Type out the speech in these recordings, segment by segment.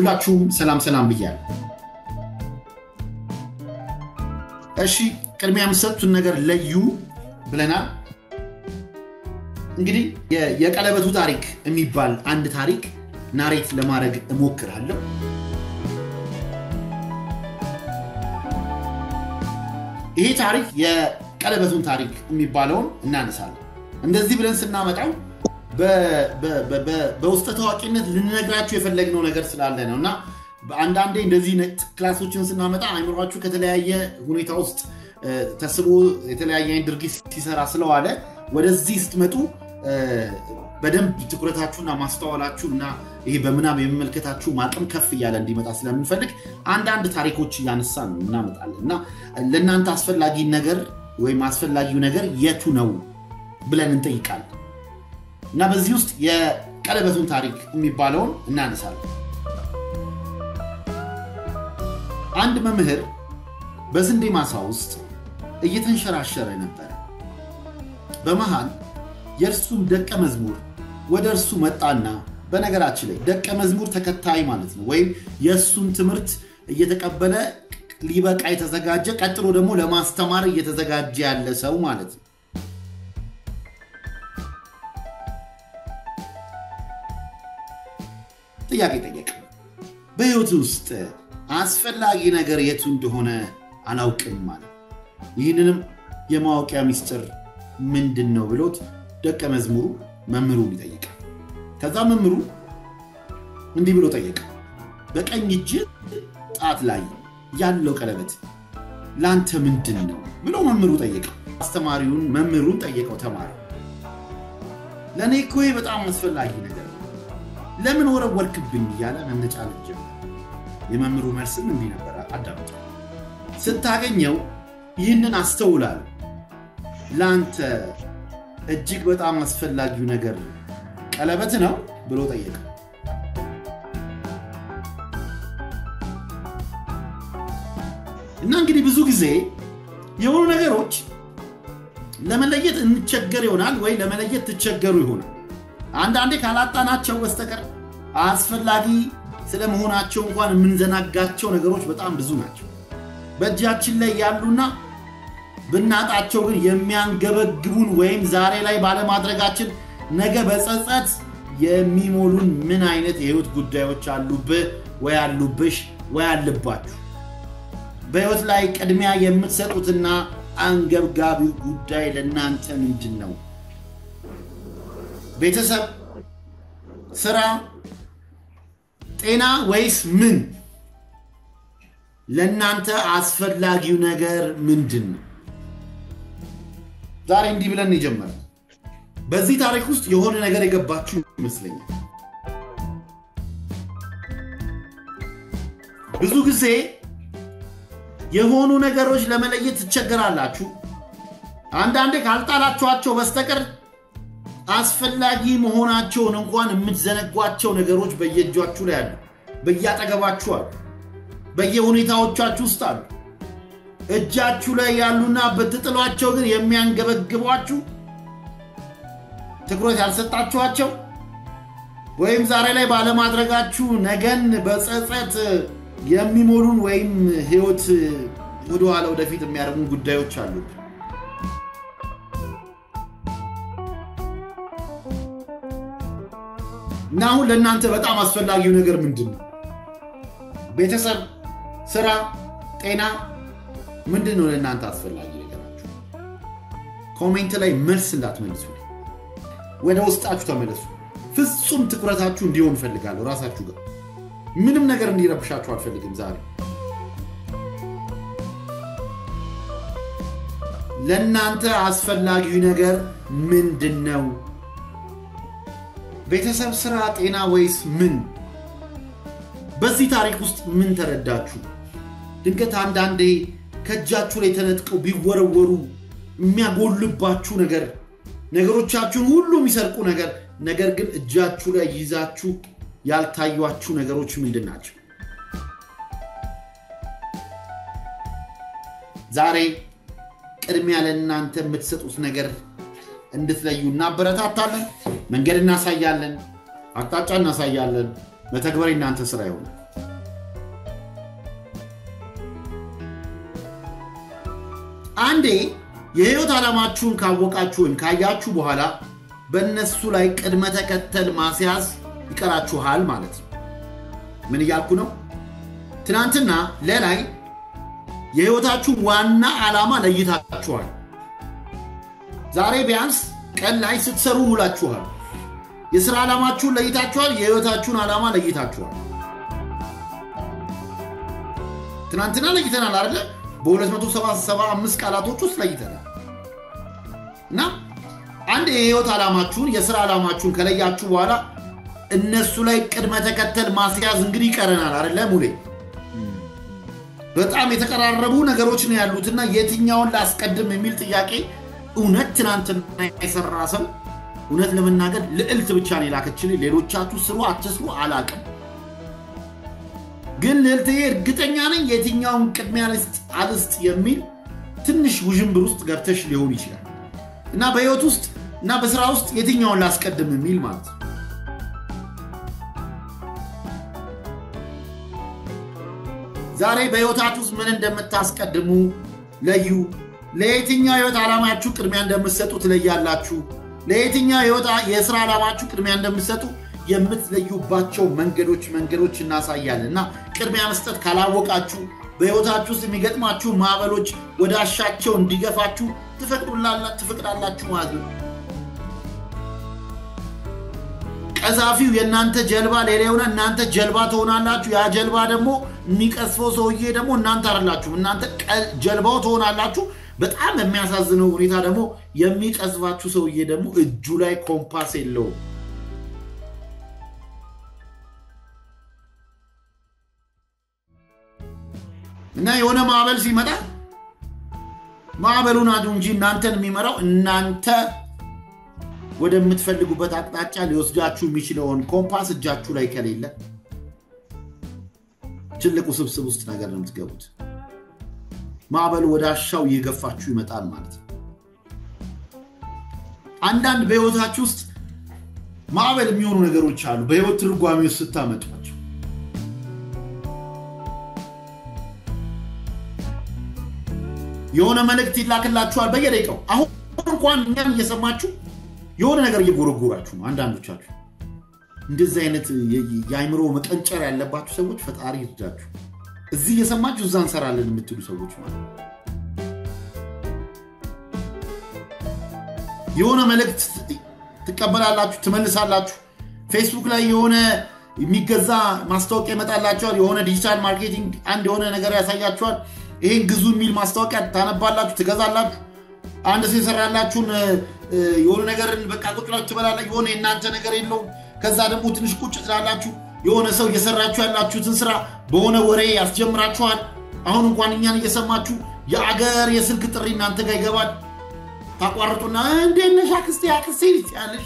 ሁላችሁም ሰላም ሰላም ብያለሁ። እሺ ቅድሚያ የምሰጡትን ነገር ለዩ ብለናል። እንግዲህ የቀለበቱ ታሪክ የሚባል አንድ ታሪክ ናሬት ለማድረግ እሞክራለሁ። ይሄ ታሪክ የቀለበቱን ታሪክ የሚባለውን እናነሳለን። እንደዚህ ብለን ስናመጣው በውስጠ ታዋቂነት ልንነግራችሁ የፈለግነው ነገር ስላለ ነው እና አንዳንዴ እንደዚህ ክላሶችን ስናመጣ አይምሯችሁ ከተለያየ ሁኔታ ውስጥ ተስቦ የተለያየ ድርጊት ሲሰራ ስለዋለ ወደዚህ ስትመጡ በደንብ ትኩረታችሁና ማስተዋላችሁ እና ይሄ በምናብ የመመልከታችሁ ማቅም ከፍ እያለ እንዲመጣ ስለምንፈልግ አንዳንድ ታሪኮች እያነሳን እናመጣለን እና ለእናንተ አስፈላጊ ነገር ወይም አስፈላጊው ነገር የቱ ነው ብለን እንጠይቃለን እና በዚህ ውስጥ የቀለበቱን ታሪክ የሚባለውን እናነሳለን። አንድ መምህር በስንዴ ማሳ ውስጥ እየተንሸራሸረ ነበረ። በመሃል የእርሱም ደቀ መዝሙር ወደ እርሱ መጣና በነገራችን ላይ ደቀ መዝሙር ተከታይ ማለት ነው፣ ወይም የእሱን ትምህርት እየተቀበለ ሊበቃ የተዘጋጀ ቀጥሎ ደግሞ ለማስተማር እየተዘጋጀ ያለ ሰው ማለት ነው። ጥያቄ ጠየቀ። በሕይወት ውስጥ አስፈላጊ ነገር የቱ እንደሆነ አላውቅም ማለት ይህንንም የማወቂያ ሚስጥር ምንድን ነው ብሎት ደቀ መዝሙሩ መምህሩን ይጠይቃል። ከዛ መምህሩ እንዲህ ብሎ ጠየቀ። በቀኝ እጅ ጣት ላይ ያለው ቀለበት ለአንተ ምንድን ነው ብሎ መምህሩ ጠየቀ። አስተማሪውን መምህሩን ጠየቀው። ተማሪ ለእኔ እኮ በጣም አስፈላጊ ነገር ነው፣ ለምን ወረወርክብኝ እያለ መነጫነጭ ጀመረ። የመምህሩ መልስም እንዲህ ነበር፣ አዳምጠ ስታገኘው ይህንን አስተውላል ለአንተ እጅግ በጣም አስፈላጊው ነገር ቀለበት ነው ብሎ ጠየቀ። እና እንግዲህ ብዙ ጊዜ የሆኑ ነገሮች ለመለየት እንቸገር ይሆናል ወይ ለመለየት ትቸገሩ ይሆናል። አንዳንዴ ካላጣናቸው በስተቀር አስፈላጊ ስለመሆናቸው እንኳን የምንዘናጋቸው ነገሮች በጣም ብዙ ናቸው። በእጃችን ላይ ያሉና ብናጣቸው ግን የሚያንገበግቡን ወይም ዛሬ ላይ ባለማድረጋችን ነገ በጸጸት የሚሞሉን ምን አይነት የህይወት ጉዳዮች አሉብህ ወይ አሉብሽ ወይ አለባችሁ? በህይወት ላይ ቅድሚያ የምትሰጡትና አንገብጋቢው ጉዳይ ለእናንተ ምንድን ነው? ቤተሰብ፣ ስራ፣ ጤና ወይስ ምን? ለእናንተ አስፈላጊው ነገር ምንድን ነው? ዛሬ እንዲህ ብለን የጀመረ በዚህ ታሪክ ውስጥ የሆነ ነገር የገባችሁ ይመስለኛል። ብዙ ጊዜ የሆኑ ነገሮች ለመለየት ትቸገራላችሁ። አንዳንዴ ካልጣላችኋቸው በስተቀር አስፈላጊ መሆናቸውን እንኳን የምትዘነጓቸው ነገሮች በየእጃችሁ ላይ አሉ፣ በየአጠገባችሁ አሉ፣ በየሁኔታዎቻችሁ ውስጥ አሉ። እጃችሁ ላይ ያሉና ብትጥሏቸው ግን የሚያንገበግቧችሁ ትኩረት ያልሰጣችኋቸው ወይም ዛሬ ላይ ባለማድረጋችሁ ነገን በጸጸት የሚሞሉን ወይም ህይወት ወደኋላ ወደፊት የሚያደርጉን ጉዳዮች አሉ። እና አሁን ለእናንተ በጣም አስፈላጊው ነገር ምንድን ነው? ቤተሰብ፣ ስራ፣ ጤና ምንድን ነው ለእናንተ አስፈላጊ ነገራችሁ? ኮሜንት ላይ መልስ እንዳትመልሱ፣ ወደ ውስጣችሁ ተመለሱ። ፍጹም ትኩረታችሁ እንዲሆን እፈልጋለሁ። ራሳችሁ ጋር ምንም ነገር እንዲረብሻችሁ አልፈልግም። ዛሬ ለእናንተ አስፈላጊው ነገር ምንድን ነው? ቤተሰብ፣ ስራ፣ ጤና ወይስ ምን? በዚህ ታሪክ ውስጥ ምን ተረዳችሁ? ድንገት አንዳንዴ ከእጃችሁ ላይ ተነጥቀው ቢወረወሩ የሚያጎልባችሁ ነገር ነገሮቻችሁን ሁሉ የሚሰርቁ ነገር ነገር ግን እጃችሁ ላይ ይዛችሁ ያልታዩችሁ ነገሮች ምንድን ናቸው? ዛሬ ቅድሚያ ለእናንተ የምትሰጡት ነገር እንድትለዩ እናበረታታለን። መንገድ እናሳያለን፣ አቅጣጫ እናሳያለን። መተግበር እናንተ ስራ ይሆናል። አንዴ የህይወት ዓላማችሁን ካወቃችሁ ወይም ካያችሁ በኋላ በእነሱ ላይ ቅድመ ተከተል ማስያዝ ይቀራችኋል ማለት ነው። ምን እያልኩ ነው? ትናንትና ለላይ የህይወታችሁን ዋና ዓላማ ለይታችኋል። ዛሬ ቢያንስ ቀን ላይ ስትሰሩ ውላችኋል። የሥራ ዓላማችሁን ለይታችኋል። የህይወታችሁን ዓላማ ለይታችኋል። ትናንትና ለይተናል አይደለ? በ275 ቃላቶች ውስጥ ለይተናል እና አንድ የህይወት ዓላማችሁን የሥራ ዓላማችሁን ከለያችሁ በኋላ እነሱ ላይ ቅድመ ተከተል ማስያዝ እንግዲህ ይቀረናል አይደለ ሙሌ? በጣም የተቀራረቡ ነገሮች ነው ያሉትና የትኛውን ላስቀድም የሚል ጥያቄ እውነት ትናንትና የሰራ ሰው እውነት ለመናገር ልዕልት ብቻ ነው የላከችልኝ። ሌሎቻችሁ ስሩ አትስሩ አላቅም፣ ግን ልዕልትዬ እርግጠኛ ነኝ የትኛውን ቅድሚያ ልስጥ አልስጥ የሚል ትንሽ ውዥንብር ውስጥ ገብተሽ ሊሆን ይችላል እና በህይወት ውስጥ እና በስራ ውስጥ የትኛውን ላስቀድም የሚል ማለት ነው። ዛሬ በህይወታችሁ ውስጥ ምን እንደምታስቀድሙ ለዩ። ለየትኛው ህይወት ዓላማችሁ ቅድሚያ እንደምትሰጡ ትለያላችሁ። ለየትኛው የስራ ዓላማችሁ ቅድሚያ እንደምትሰጡ የምትለዩባቸው መንገዶች መንገዶች እናሳያለን እና ቅድሚያ መስጠት ካላወቃችሁ በህይወታችሁ ውስጥ የሚገጥማችሁ ማዕበሎች ወደ አሻቸው እንዲገፋችሁ ትፈቅዳላችሁ ማለት ነው። ቀዛፊው የእናንተ ጀልባ ሌላ የሆነ እናንተ ጀልባ ትሆናላችሁ። ያ ጀልባ ደግሞ የሚቀስፈው ሰውዬ ደግሞ እናንተ አይደላችሁም። እናንተ ጀልባው ትሆናላችሁ። በጣም የሚያሳዝነው ሁኔታ ደግሞ የሚቀዝፋችሁ ሰውዬ ደግሞ እጁ ላይ ኮምፓስ የለውም። እና የሆነ ማዕበል ሲመጣ ማዕበሉን አዱ እንጂ እናንተን የሚመራው እናንተ ወደምትፈልጉበት አቅጣጫ ሊወስዳችሁ የሚችለውን ኮምፓስ እጃችሁ ላይ ከሌለ ትልቁ ስብስብ ውስጥ ነገር ነው የምትገቡት። ማዕበሉ ወደ አሻው እየገፋችሁ ይመጣል ማለት ነው። አንዳንድ በህይወታችሁ ውስጥ ማዕበል የሚሆኑ ነገሮች አሉ። በህይወት ትርጓሜ ውስጥ ስታመጧቸው የሆነ መልእክት ይላክላችኋል በየደቂቃው። አሁን እንኳን እኛን እየሰማችሁ የሆነ ነገር እየጎረጎራችሁ ነው። አንዳንዶቻችሁ እንደዚህ አይነት የአይምሮ መቀንጨር ያለባችሁ ሰዎች ፈጣሪ ይርዳችሁ። እዚህ እየሰማችሁ እዛ እንሰራለን የምትሉ ሰዎች ማለት ነው። የሆነ መልእክት ትቀበላላችሁ፣ ትመልሳላችሁ። ፌስቡክ ላይ የሆነ የሚገዛ ማስታወቂያ ይመጣላችኋል። የሆነ ዲጂታል ማርኬቲንግ አንድ የሆነ ነገር ያሳያችኋል። ይሄን ግዙ የሚል ማስታወቂያ ታነባላችሁ፣ ትገዛላችሁ። አንድ ሰው የሰራላችሁን የሆነ ነገርን በቃ ቁጭ ብላችሁ ትበላላችሁ። የሆነ የእናንተ ነገር የለውም። ከዛ ደግሞ ትንሽ ቁጭ ትላላችሁ። የሆነ ሰው እየሰራችሁ ያላችሁትን ስራ በሆነ ወሬ ያስጀምራችኋል። አሁን እንኳን እኛን እየሰማችሁ የአገር የስልክ ጥሪ እናንተ ጋር ይገባል። ታቋርጡና እንዴት ነሽ አክስቴ አክስቴ ያለሽ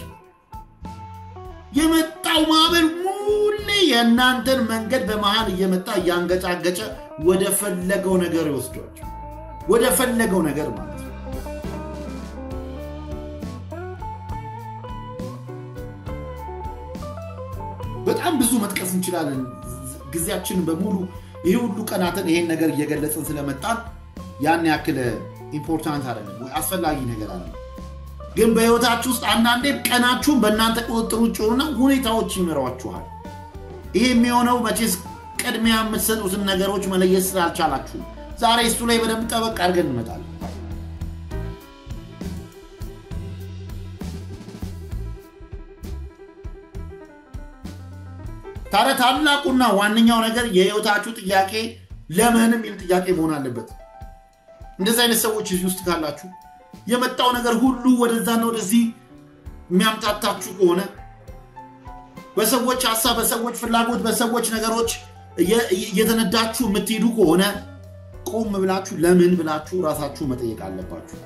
የመጣው ማዕበል ሙሌ የእናንተን መንገድ በመሃል እየመጣ እያንገጫገጨ ወደ ፈለገው ነገር ይወስዷቸው ወደ ፈለገው ነገር ማለት ነው። በጣም ብዙ መጥቀስ እንችላለን። ጊዜያችንን በሙሉ ይህ ሁሉ ቀናትን ይሄን ነገር እየገለጽን ስለመጣን ያን ያክል ኢምፖርታንት አይደለም ወይ አስፈላጊ ነገር አለ። ግን በህይወታችሁ ውስጥ አንዳንዴ ቀናችሁን በእናንተ ቁጥጥር ውጭ ሆኑና ሁኔታዎች ይመሯችኋል። ይሄ የሚሆነው መቼስ ቅድሚያ የምትሰጡትን ነገሮች መለየት ስላልቻላችሁ፣ ዛሬ እሱ ላይ በደንብ ጠበቅ አድርገን እንመጣለን። ታዲያ ታላቁና ዋነኛው ነገር የህይወታችሁ ጥያቄ ለምን የሚል ጥያቄ መሆን አለበት። እንደዚህ አይነት ሰዎች እዚህ ውስጥ ካላችሁ የመጣው ነገር ሁሉ ወደዛና ወደዚህ የሚያምታታችሁ ከሆነ በሰዎች ሀሳብ፣ በሰዎች ፍላጎት፣ በሰዎች ነገሮች እየተነዳችሁ የምትሄዱ ከሆነ ቆም ብላችሁ ለምን ብላችሁ ራሳችሁ መጠየቅ አለባችሁ።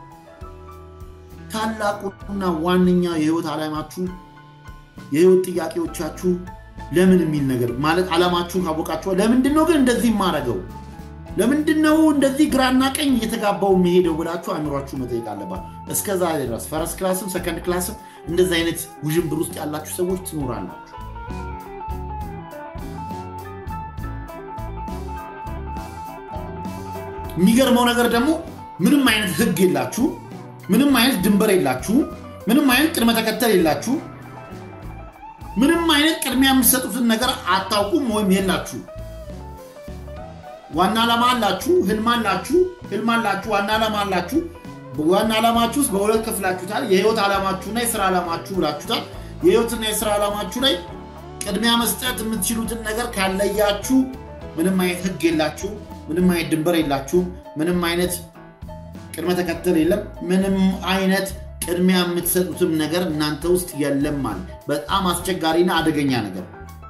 ታላቁና ዋነኛ የህይወት ዓላማችሁ የህይወት ጥያቄዎቻችሁ ለምን የሚል ነገር ማለት ዓላማችሁን ካወቃችኋል። ለምንድን ነው ግን እንደዚህ የማደርገው ለምንድን ነው እንደዚህ ግራና ቀኝ እየተጋባው የሚሄደው ብላችሁ አእምሯችሁ መጠየቅ አለባችሁ። እስከዛ ድረስ ፈረስ ክላስም ሰከንድ ክላስም እንደዚህ አይነት ውዥንብር ውስጥ ያላችሁ ሰዎች ትኖራላችሁ። የሚገርመው ነገር ደግሞ ምንም አይነት ህግ የላችሁ፣ ምንም አይነት ድንበር የላችሁ፣ ምንም አይነት ቅድመ ተከተል የላችሁ፣ ምንም አይነት ቅድሚያ የምትሰጡትን ነገር አታውቁም ወይም የላችሁ። ዋና ዓላማ አላችሁ፣ ህልም አላችሁ፣ ህልም አላችሁ፣ ዋና ዓላማ አላችሁ። ዋና ዓላማችሁ ውስጥ በሁለት ከፍላችሁታል። የህይወት ዓላማችሁና የስራ ዓላማችሁ ብላችሁታል። የህይወትና የስራ ዓላማችሁ ላይ ቅድሚያ መስጠት የምትችሉትን ነገር ካለያችሁ ምንም አይነት ህግ የላችሁ፣ ምንም አይነት ድንበር የላችሁ፣ ምንም አይነት ቅድመ ተከተል የለም። ምንም አይነት ቅድሚያ የምትሰጡትም ነገር እናንተ ውስጥ የለም ማለት በጣም አስቸጋሪና አደገኛ ነገር።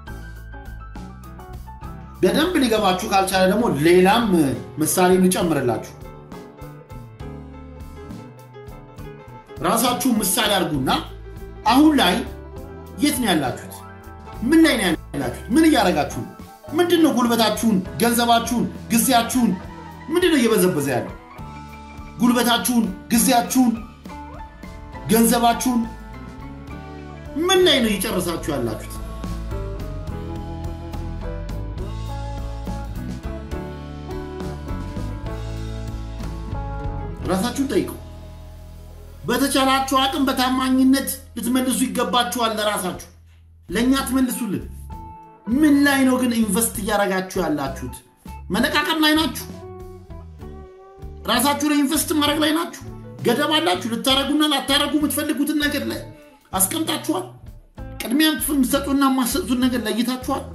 በደንብ ሊገባችሁ ካልቻለ ደግሞ ሌላም ምሳሌ ልጨምርላችሁ። ራሳችሁ ምሳሌ አድርጉና አሁን ላይ የት ነው ያላችሁት? ምን ላይ ነው ያላችሁት? ምን እያደረጋችሁ ነው? ምንድን ነው ጉልበታችሁን፣ ገንዘባችሁን፣ ጊዜያችሁን ምንድን ነው እየበዘበዘ ያለው? ጉልበታችሁን፣ ጊዜያችሁን፣ ገንዘባችሁን ምን ላይ ነው እየጨረሳችሁ ያላችሁት? ራሳችሁን ጠይቁ። በተቻላችሁ አቅም በታማኝነት ልትመልሱ ይገባችኋል። ለራሳችሁ ለእኛ ትመልሱልን። ምን ላይ ነው ግን ኢንቨስት እያደረጋችሁ ያላችሁት? መነቃቀም ላይ ናችሁ? ራሳችሁ ላይ ኢንቨስት ማድረግ ላይ ናችሁ? ገደብ አላችሁ? ልታረጉና ላታረጉ የምትፈልጉትን ነገር ላይ አስቀምጣችኋል? ቅድሚያ የምትሰጡና የማትሰጡትን ነገር ለይታችኋል?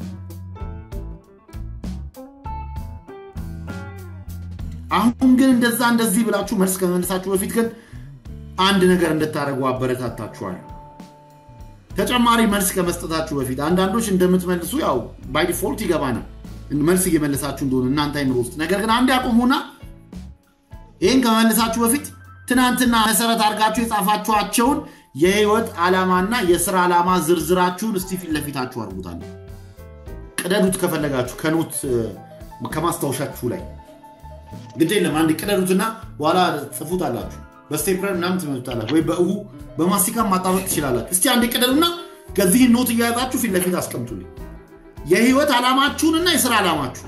አሁን ግን እንደዛ እንደዚህ ብላችሁ መልስ ከመመለሳችሁ በፊት ግን አንድ ነገር እንድታደርጉ አበረታታችኋል። ተጨማሪ መልስ ከመስጠታችሁ በፊት አንዳንዶች እንደምትመልሱ ያው ባይ ዲፎልት ይገባናል መልስ እየመለሳችሁ እንደሆነ እናንተ አይምሮ ውስጥ። ነገር ግን አንድ ያቁሙና ይህን ከመመለሳችሁ በፊት ትናንትና መሰረት አድርጋችሁ የጻፋችኋቸውን የህይወት ዓላማና የስራ ዓላማ ዝርዝራችሁን እስቲ ፊት ለፊታችሁ አድርጉታል። ቅደዱት ከፈለጋችሁ ከኖት ከማስታወሻችሁ ላይ ግድ የለም አንድ ቅደዱትና በኋላ ጽፉት አላችሁ በስቴፕለር ምናምን ትመቱታላችሁ ወይ በእሁ በማስቲካ ማጣበቅ ትችላላችሁ። እስቲ አንድ ቅደዱና ከዚህ ኖት እያያዛችሁ ፊት ለፊት አስቀምጡልኝ የህይወት ዓላማችሁንና የስራ ዓላማችሁ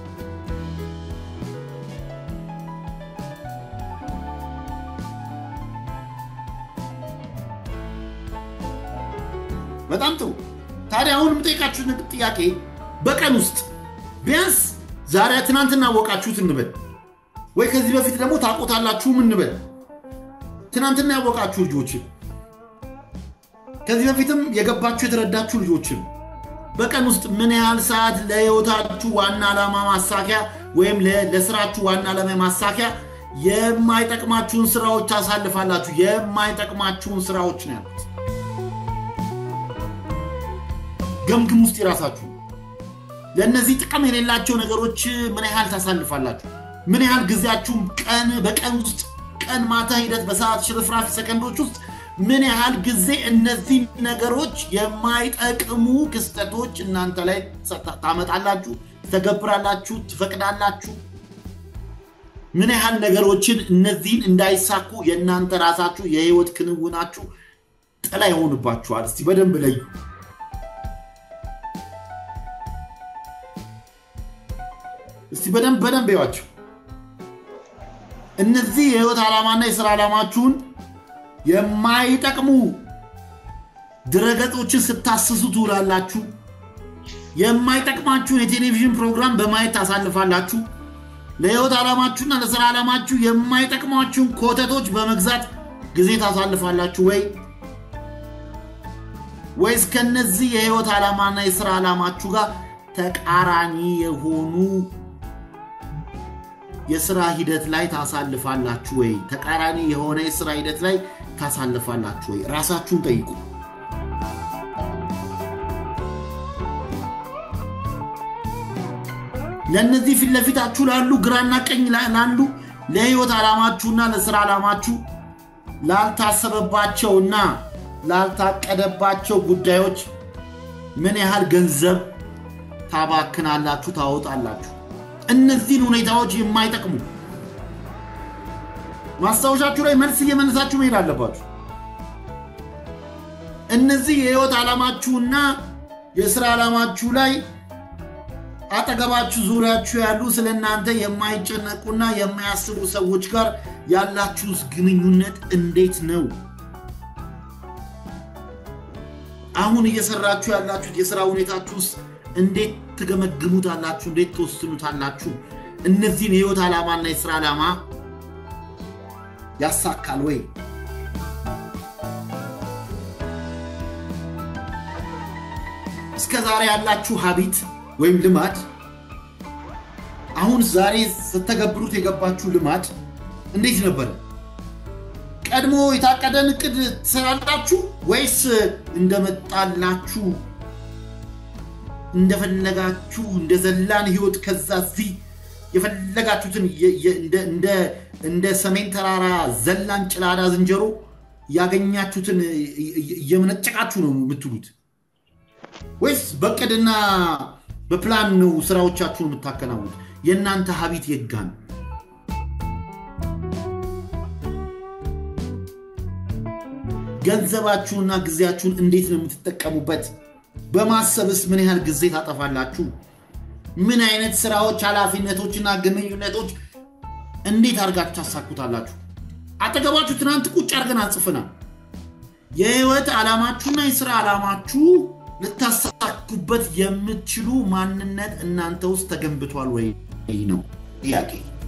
በጣም ጥሩ። ታዲያ አሁን የምጠይቃችሁ ጥያቄ በቀን ውስጥ ቢያንስ ዛሬ ትናንትና ያወቃችሁት እንበል ወይ ከዚህ በፊት ደግሞ ታውቆታላችሁም እንበል ትናንትና ያወቃችሁ ልጆችን ከዚህ በፊትም የገባችሁ የተረዳችሁ ልጆችን በቀን ውስጥ ምን ያህል ሰዓት ለህይወታችሁ ዋና ዓላማ ማሳኪያ ወይም ለስራችሁ ዋና ዓላማ ማሳኪያ የማይጠቅማችሁን ስራዎች ታሳልፋላችሁ? የማይጠቅማችሁን ስራዎች ነው ያሉት። ገምግም ውስጥ የራሳችሁ ለእነዚህ ጥቅም የሌላቸው ነገሮች ምን ያህል ታሳልፋላችሁ? ምን ያህል ጊዜያችሁም ቀን በቀን ውስጥ ቀን ማታ ሂደት በሰዓት ሽርፍራፊ ሰከንዶች ውስጥ ምን ያህል ጊዜ እነዚህ ነገሮች የማይጠቅሙ ክስተቶች እናንተ ላይ ታመጣላችሁ፣ ትተገብራላችሁ፣ ትፈቅዳላችሁ? ምን ያህል ነገሮችን እነዚህን እንዳይሳኩ የእናንተ ራሳችሁ የህይወት ክንውናችሁ ጥላ ይሆንባችኋል? እስቲ በደንብ ለዩ። እስቲ በደንብ በደንብ ይዋቸው። እነዚህ የህይወት ዓላማና የስራ ዓላማችሁን የማይጠቅሙ ድረገጾችን ስታስሱ ትውላላችሁ። የማይጠቅማችሁን የቴሌቪዥን ፕሮግራም በማየት ታሳልፋላችሁ። ለህይወት ዓላማችሁና ለስራ ዓላማችሁ የማይጠቅሟችሁን ኮተቶች በመግዛት ጊዜ ታሳልፋላችሁ ወይ ወይስ ከነዚህ የህይወት ዓላማና የስራ ዓላማችሁ ጋር ተቃራኒ የሆኑ የስራ ሂደት ላይ ታሳልፋላችሁ ወይ? ተቃራኒ የሆነ የስራ ሂደት ላይ ታሳልፋላችሁ ወይ? ራሳችሁን ጠይቁ። ለእነዚህ ፊት ለፊታችሁ ላሉ ግራና ቀኝ ላሉ ለህይወት ዓላማችሁና ለስራ ዓላማችሁ ላልታሰበባቸውና ላልታቀደባቸው ጉዳዮች ምን ያህል ገንዘብ ታባክናላችሁ፣ ታወጣላችሁ? እነዚህን ሁኔታዎች የማይጠቅሙ ማስታወሻችሁ ላይ መልስ እየመለሳችሁ መሄድ አለባችሁ። እነዚህ የህይወት ዓላማችሁና የስራ ዓላማችሁ ላይ አጠገባችሁ ዙሪያችሁ ያሉ ስለ እናንተ የማይጨነቁና የማያስቡ ሰዎች ጋር ያላችሁስ ግንኙነት እንዴት ነው? አሁን እየሰራችሁ ያላችሁት የስራ ሁኔታችሁስ እንዴት ትገመግሙታላችሁ? እንዴት ትወስኑታላችሁ? እነዚህን የህይወት ዓላማና የስራ ዓላማ ያሳካል ወይ? እስከ ዛሬ ያላችሁ ሀቢት ወይም ልማድ አሁን ዛሬ ስተገብሩት የገባችሁ ልማድ እንዴት ነበረ? ቀድሞ የታቀደን እቅድ ትሰራላችሁ ወይስ እንደመጣላችሁ እንደፈለጋችሁ እንደ ዘላን ህይወት ከዛ እዚህ የፈለጋችሁትን እንደ ሰሜን ተራራ ዘላን ጭላዳ ዝንጀሮ ያገኛችሁትን እየመነጨቃችሁ ነው የምትሉት? ወይስ በቅድና በፕላን ነው ስራዎቻችሁን የምታከናውኑት? የእናንተ ሀቢት የጋ ነው? ገንዘባችሁንና ጊዜያችሁን እንዴት ነው የምትጠቀሙበት? በማሰብስ ምን ያህል ጊዜ ታጠፋላችሁ? ምን አይነት ስራዎች፣ ኃላፊነቶችና ግንኙነቶች እንዴት አድርጋችሁ ታሳኩታላችሁ? አጠገባችሁ ትናንት ቁጭ አድርገን አጽፈናል። የህይወት ዓላማችሁና የስራ ዓላማችሁ ልታሳኩበት የምትችሉ ማንነት እናንተ ውስጥ ተገንብቷል ወይ ነው ጥያቄ።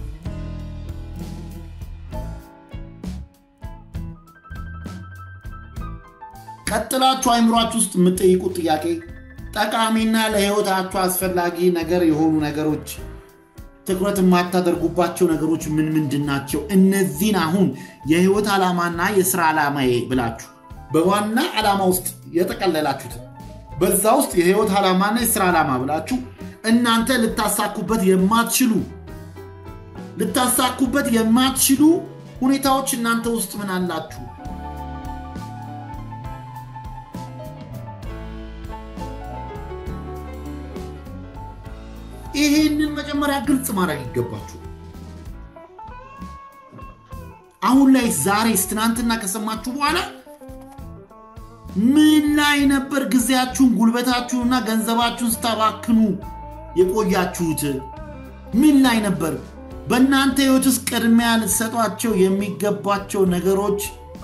ቀጥላችሁ አይምሯችሁ ውስጥ የምትጠይቁት ጥያቄ ጠቃሚና ለህይወታችሁ አስፈላጊ ነገር የሆኑ ነገሮች ትኩረት የማታደርጉባቸው ነገሮች ምን ምንድን ናቸው? እነዚህን አሁን የህይወት ዓላማና የስራ ዓላማ ብላችሁ በዋና ዓላማ ውስጥ የጠቀለላችሁት በዛ ውስጥ የህይወት ዓላማና የስራ ዓላማ ብላችሁ እናንተ ልታሳኩበት የማትችሉ ልታሳኩበት የማትችሉ ሁኔታዎች እናንተ ውስጥ ምን አላችሁ? ይሄንን መጀመሪያ ግልጽ ማድረግ ይገባችሁ። አሁን ላይ ዛሬስ፣ ትናንትና ከሰማችሁ በኋላ ምን ላይ ነበር ጊዜያችሁን ጉልበታችሁንና ገንዘባችሁን ስታባክኑ የቆያችሁት? ምን ላይ ነበር? በእናንተ ህይወት ውስጥ ቅድሚያ ልትሰጧቸው የሚገባቸው ነገሮች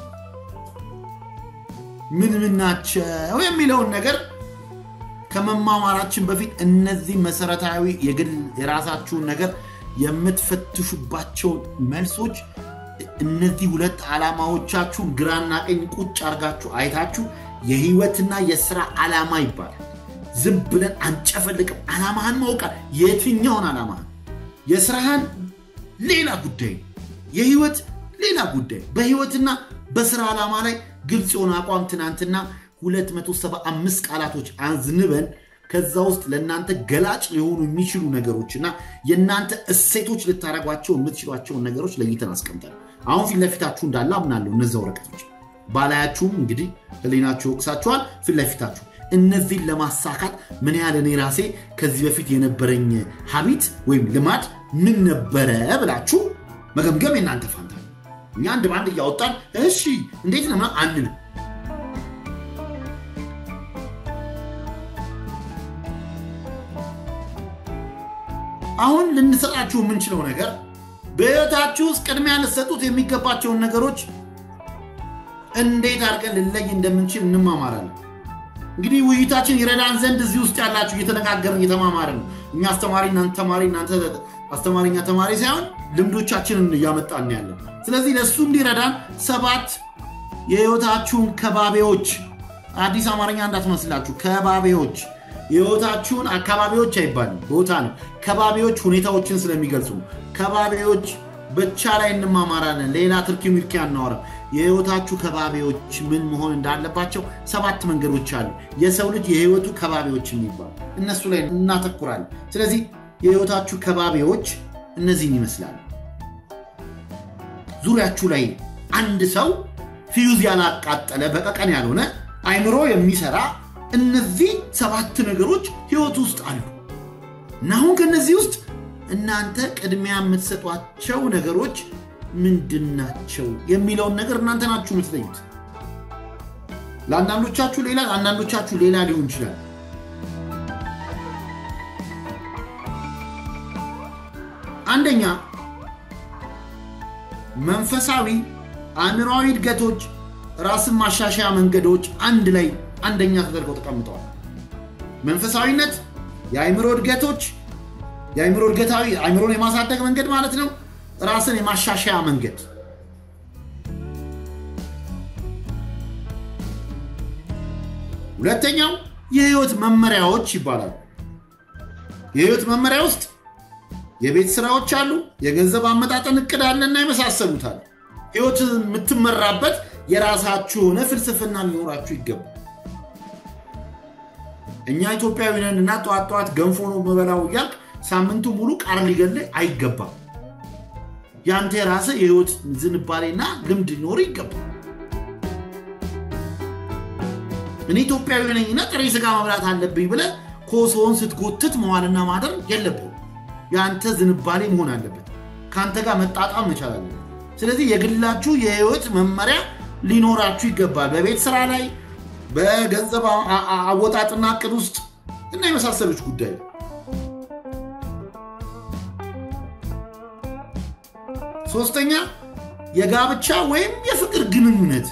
ምን ምን ናቸው የሚለውን ነገር ከመማማራችን በፊት እነዚህ መሰረታዊ የግል የራሳችሁን ነገር የምትፈትሹባቸውን መልሶች እነዚህ ሁለት ዓላማዎቻችሁን ግራና ቀኝ ቁጭ አርጋችሁ አይታችሁ የህይወትና የስራ ዓላማ ይባላል። ዝም ብለን አንጨፈልቅም። ዓላማህን ማውቃል። የትኛውን ዓላማህን? የስራህን ሌላ ጉዳይ፣ የህይወት ሌላ ጉዳይ። በህይወትና በስራ ዓላማ ላይ ግልጽ የሆነ አቋም ትናንትና 275 ቃላቶች አዝንበን ከዛ ውስጥ ለእናንተ ገላጭ ሊሆኑ የሚችሉ ነገሮችና የእናንተ እሴቶች ልታደረጓቸው የምትችሏቸውን ነገሮች ለይተን አስቀምጠን አሁን ፊት ለፊታችሁ እንዳለ አምናለሁ። እነዚ ወረቀቶች ባላያችሁም እንግዲህ ህሊናችሁ ይወቅሳችኋል። ፊት ለፊታችሁ እነዚህን ለማሳካት ምን ያህል እኔ ራሴ ከዚህ በፊት የነበረኝ ሀቢት ወይም ልማድ ምን ነበረ ብላችሁ መገምገም የእናንተ ፋንታ። እኛ አንድ በአንድ እያወጣን እሺ እንዴት ነው አንልም። አሁን ልንሰጣችሁ የምንችለው ነገር በህይወታችሁ ውስጥ ቅድሚያ ልትሰጡት የሚገባቸውን ነገሮች እንዴት አድርገን ልንለይ እንደምንችል እንማማራለን። እንግዲህ ውይይታችን ይረዳን ዘንድ እዚህ ውስጥ ያላችሁ እየተነጋገርን እየተማማርን ነው። እኛ አስተማሪ እናንተ ተማሪ እናንተ አስተማሪ እኛ ተማሪ ሳይሆን ልምዶቻችንን እያመጣን ያለን። ስለዚህ ለእሱ እንዲረዳን ሰባት የህይወታችሁን ከባቢዎች አዲስ አማርኛ እንዳትመስላችሁ ከባቢዎች የህይወታችሁን አካባቢዎች አይባልም፣ ቦታ ነው። ከባቢዎች ሁኔታዎችን ስለሚገልጹ ከባቢዎች ብቻ ላይ እንማማራለን። ሌላ ትርኪ ሚርኪ አናወራም። የህይወታችሁ ከባቢዎች ምን መሆን እንዳለባቸው ሰባት መንገዶች አሉ። የሰው ልጅ የህይወቱ ከባቢዎች የሚባሉ እነሱ ላይ እናተኩራለን። ስለዚህ የህይወታችሁ ከባቢዎች እነዚህን ይመስላሉ። ዙሪያችሁ ላይ አንድ ሰው ፊዩዝ ያላቃጠለ በቀቀን ያልሆነ አይምሮ የሚሰራ እነዚህ ሰባት ነገሮች ህይወት ውስጥ አሉ እና አሁን ከነዚህ ውስጥ እናንተ ቅድሚያ የምትሰጧቸው ነገሮች ምንድን ናቸው የሚለውን ነገር እናንተ ናችሁ የምትለዩት። ለአንዳንዶቻችሁ ሌላ፣ ለአንዳንዶቻችሁ ሌላ ሊሆን ይችላል። አንደኛ መንፈሳዊ አእምሯዊ እድገቶች፣ ራስን ማሻሻያ መንገዶች አንድ ላይ አንደኛ ተደርገው ተቀምጠዋል። መንፈሳዊነት፣ የአእምሮ እድገቶች፣ የአእምሮ እድገታዊ አእምሮን የማሳደግ መንገድ ማለት ነው። ራስን የማሻሻያ መንገድ ሁለተኛው የህይወት መመሪያዎች ይባላሉ። የህይወት መመሪያ ውስጥ የቤት ስራዎች አሉ፣ የገንዘብ አመጣጠን እቅድ አለና የመሳሰሉት አሉ። ህይወት የምትመራበት የራሳችሁ የሆነ ፍልስፍና ሊኖራችሁ ይገባል። እኛ ኢትዮጵያዊ ነን እና ጠዋት ጠዋት ገንፎ ነው የምበላው እያልክ ሳምንቱ ሙሉ ቃር ሊገለህ አይገባም። የአንተ የራስህ የህይወት ዝንባሌና ልምድ ሊኖር ይገባል። እኔ ኢትዮጵያዊ ነኝና ጥሬ ስጋ መብላት አለብኝ ብለህ ኮሶውን ስትጎትት መዋልና ማደር የለብህም። የአንተ ዝንባሌ መሆን አለበት። ከአንተ ጋር መጣጣም መቻል አለበት። ስለዚህ የግላችሁ የህይወት መመሪያ ሊኖራችሁ ይገባል። በቤት ስራ ላይ፣ በገንዘብ አወጣጥና እቅድ ውስጥ እና የመሳሰሉች ጉዳይ ሶስተኛ የጋብቻ ወይም የፍቅር ግንኙነት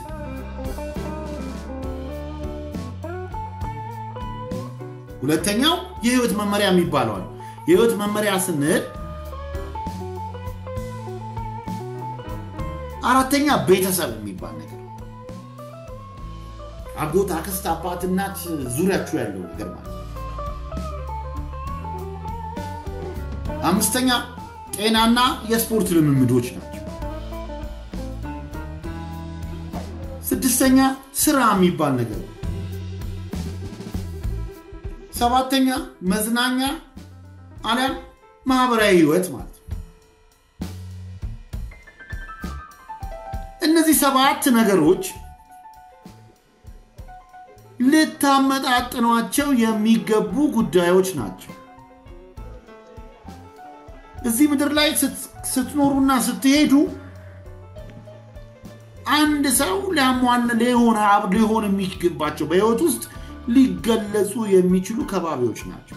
ሁለተኛው የህይወት መመሪያ የሚባለዋል። የህይወት መመሪያ ስንል አራተኛ ቤተሰብ የሚባል ነገር አጎት፣ አክስት፣ አባት፣ እናት ዙሪያችሁ ያለው ነገር ማለት አምስተኛ ጤናና የስፖርት ልምምዶች ናቸው። ስድስተኛ ስራ የሚባል ነገር ሰባተኛ መዝናኛ አሊያም ማህበራዊ ህይወት ማለት ነው። እነዚህ ሰባት ነገሮች ልታመጣጥኗቸው የሚገቡ ጉዳዮች ናቸው። እዚህ ምድር ላይ ስትኖሩና ስትሄዱ አንድ ሰው ሊያሟን ሊሆን የሚገባቸው በህይወት ውስጥ ሊገለጹ የሚችሉ ከባቢዎች ናቸው።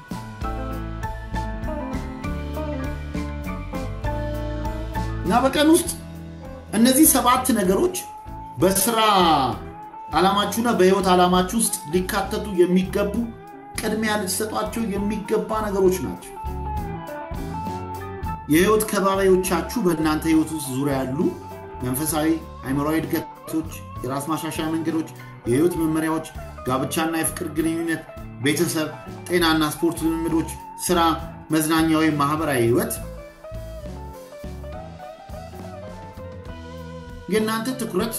እና በቀን ውስጥ እነዚህ ሰባት ነገሮች በስራ ዓላማችሁና በህይወት ዓላማችሁ ውስጥ ሊካተቱ የሚገቡ ቅድሚያ ልትሰጧቸው የሚገባ ነገሮች ናቸው። የህይወት ከባቢዎቻችሁ በእናንተ ህይወት ውስጥ ዙሪያ ያሉ መንፈሳዊ፣ አእምሯዊ እድገቶች፣ የራስ ማሻሻያ መንገዶች፣ የህይወት መመሪያዎች፣ ጋብቻና የፍቅር ግንኙነት፣ ቤተሰብ፣ ጤናና ስፖርት ልምምዶች፣ ስራ፣ መዝናኛ ወይም ማህበራዊ ህይወት የእናንተ ትኩረት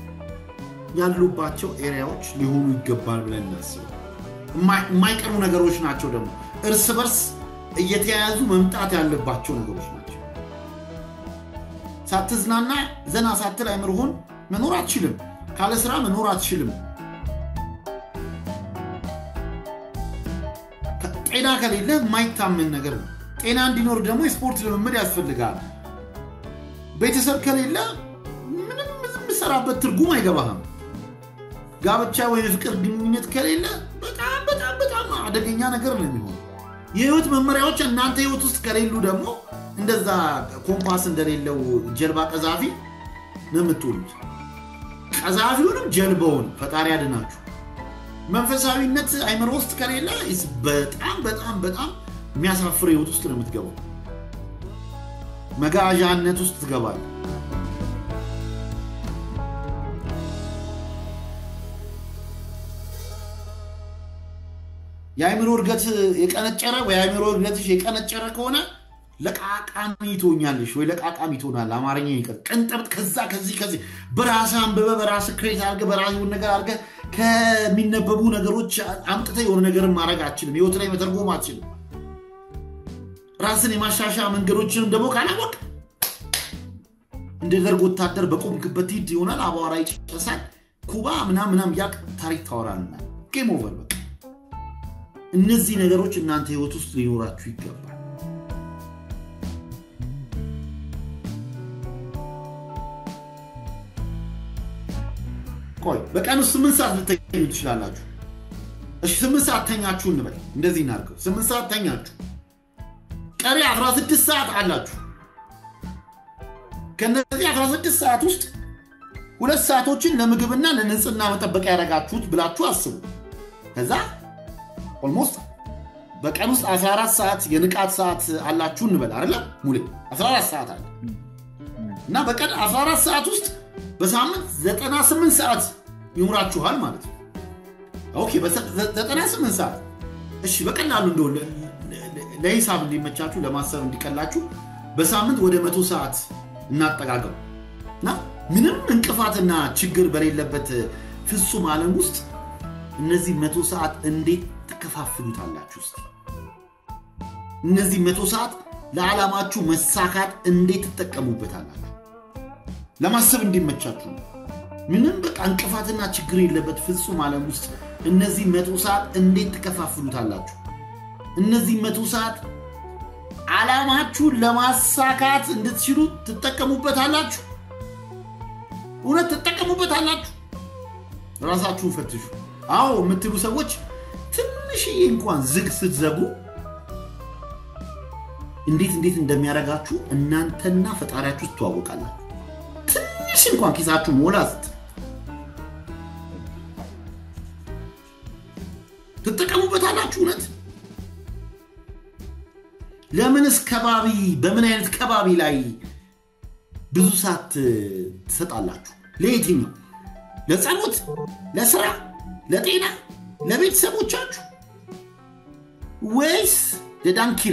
ያሉባቸው ኤሪያዎች ሊሆኑ ይገባል ብለን እናስብ። የማይቀሩ ነገሮች ናቸው። ደግሞ እርስ በርስ እየተያያዙ መምጣት ያለባቸው ነገሮች ናቸው። ሳትዝናና ዘና ሳትል አይምርሆን መኖር አትችልም። ካለ ስራ መኖር አትችልም። ጤና ከሌለ የማይታመን ነገር ነው። ጤና እንዲኖር ደግሞ የስፖርት ልምምድ ያስፈልጋል። ቤተሰብ ከሌለ ምንም የምሰራበት ትርጉም አይገባህም። ጋብቻ ወይም የፍቅር ግንኙነት ከሌለ በጣም በጣም በጣም አደገኛ ነገር ነው የሚሆን። የህይወት መመሪያዎች እናንተ ህይወት ውስጥ ከሌሉ ደግሞ እንደዛ ኮምፓስ እንደሌለው ጀልባ ቀዛፊ ነው የምትውሉት። ቀዛፊውንም ጀልባውን ፈጣሪ ያድናችሁ። መንፈሳዊነት አይምሮ ውስጥ ከሌለ በጣም በጣም በጣም የሚያሳፍር ህይወት ውስጥ ነው የምትገባው። መጋዣነት ውስጥ ትገባል። የአእምሮ እድገት የቀነጨረ ወይ የአእምሮ እድገትሽ የቀነጨረ ከሆነ ለቃቃሚ ትሆኛለሽ ወይ ለቃቃሚ ትሆናል። አማርኛ ይቀር ቀንጠብጥ ከዛ ከዚህ ከዚህ በራስህ አንብበህ በራስህ ክሬት አድርገህ በራስህ የሆነ ነገር አድርገህ ከሚነበቡ ነገሮች አምጥተህ የሆነ ነገርን ማድረግ አትችልም። ህይወት ላይ መተርጎም አትችልም። ራስን የማሻሻያ መንገዶችንም ደግሞ ካላወቅ እንደ ደርግ ወታደር በቆምክበት ሂድ ይሆናል። አቧራ ይጨርሳል። ኩባ ምናም ምናም ያቅ ታሪክ ታወራልና ጌም ኦቨር በቃ። እነዚህ ነገሮች እናንተ ህይወት ውስጥ ሊኖራችሁ ይገባል። ቆይ በቀን ውስጥ ስምንት ሰዓት ልተኙ ትችላላችሁ። እሺ ስምንት ሰዓት ተኛችሁ እንበል። እንደዚህ እናድርገው። ስምንት ሰዓት ተኛችሁ። ቀሪ 16 ሰዓት አላችሁ። ከነዚህ 16 ሰዓት ውስጥ ሁለት ሰዓቶችን ለምግብና ለንጽህና መጠበቂያ ያደረጋችሁት ብላችሁ አስቡ። ከዛ ኦልሞስት በቀን ውስጥ 14 ሰዓት የንቃት ሰዓት አላችሁ እንበል አይደለም ሙሌ 14 ሰዓት አለ እና በቀን 14 ሰዓት ውስጥ በሳምንት 98 ሰዓት ይኖራችኋል ማለት ነው። ኦኬ በ98 ሰዓት እሺ፣ በቀላሉ እንደው ለሂሳብ እንዲመቻችሁ ለማሰብ እንዲቀላችሁ በሳምንት ወደ መቶ ሰዓት እናጠጋገው እና ምንም እንቅፋትና ችግር በሌለበት ፍጹም ዓለም ውስጥ እነዚህ መቶ ሰዓት እንዴት ትከፋፍሉታላችሁ? ውስጥ እነዚህ መቶ ሰዓት ለዓላማችሁ መሳካት እንዴት ትጠቀሙበታላችሁ? ለማሰብ እንዲመቻችሁ ምንም በቃ እንቅፋትና ችግር የለበት ፍጹም ዓለም ውስጥ እነዚህ መቶ ሰዓት እንዴት ትከፋፍሉታላችሁ? እነዚህ መቶ ሰዓት ዓላማችሁን ለማሳካት እንድትችሉ ትጠቀሙበታላችሁ? እውነት ትጠቀሙበታላችሁ? ራሳችሁን ፈትሹ። አዎ የምትሉ ሰዎች ትንሽዬ እንኳን ዝግ ስትዘጉ እንዴት እንዴት እንደሚያደርጋችሁ እናንተና ፈጣሪያችሁ ትተዋወቃላችሁ። ትንሽ እንኳን ኪሳችሁ ሞላ ስት ትጠቀሙበታላችሁ። እውነት ለምንስ ከባቢ በምን አይነት ከባቢ ላይ ብዙ ሰዓት ትሰጣላችሁ? ለየትኛው? ለጸሎት፣ ለስራ፣ ለጤና፣ ለቤተሰቦቻችሁ ወይስ ለዳንኪራ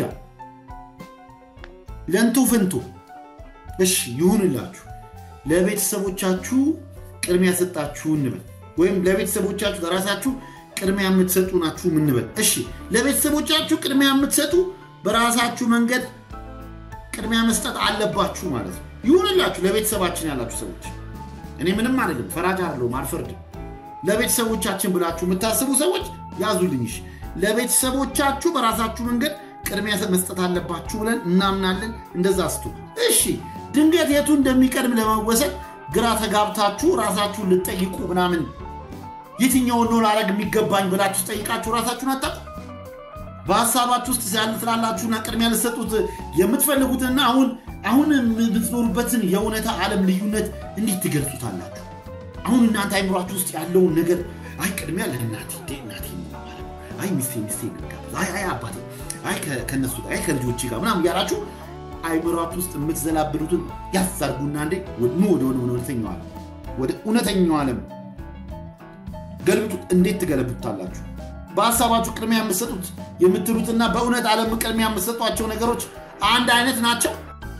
ለንቶ ፍንቶ? እሺ ይሁንላችሁ። ለቤተሰቦቻችሁ ቅድሚያ ሰጣችሁ እንበል፣ ወይም ለቤተሰቦቻችሁ ለራሳችሁ ቅድሚያ የምትሰጡ ናችሁ ምንበል። እሺ ለቤተሰቦቻችሁ ቅድሚያ የምትሰጡ በራሳችሁ መንገድ ቅድሚያ መስጠት አለባችሁ ማለት ነው። ይሁንላችሁ ለቤተሰባችን ያላችሁ ሰዎች፣ እኔ ምንም አይደለም፣ ፈራጅ አይደለሁም፣ አልፈርድም። ለቤተሰቦቻችን ብላችሁ የምታስቡ ሰዎች ያዙልኝ። እሺ ለቤተሰቦቻችሁ በራሳችሁ መንገድ ቅድሚያ መስጠት አለባችሁ ብለን እናምናለን። እንደዛ ስቱ። እሺ ድንገት የቱ እንደሚቀድም ለመወሰድ ግራ ተጋብታችሁ ራሳችሁን ልጠይቁ ምናምን የትኛውን ነው ላረግ የሚገባኝ ብላችሁ ጠይቃችሁ ራሳችሁን አታውቁ። በሀሳባችሁ ውስጥ ያለ ስላላችሁና ቅድሚያ ልሰጡት የምትፈልጉትና አሁን አሁን የምትኖሩበትን የእውነታ ዓለም ልዩነት እንዴት ትገልጹታላችሁ? አሁን እናንተ አይምሯችሁ ውስጥ ያለውን ነገር አይ ቅድሚያ ለእናቴ እናቴ አይ ሚስቴ ሚስቴ አይ አይ አባቴ አይ ከነሱ ጋር አይ ከልጆቼ ጋር ምናምን እያላችሁ አይምሯችሁ ውስጥ የምትዘላብሉትን ያዛርጉና እንዴ ኑ ወደ እውነተኛው ዓለም ወደ እውነተኛው ዓለም ገልብጡት። እንዴት ትገለብጡታላችሁ? በሀሳባችሁ ቅድሚያ የምትሰጡት የምትሉትና በእውነት ዓለም ቅድሚያ የምትሰጧቸው ነገሮች አንድ አይነት ናቸው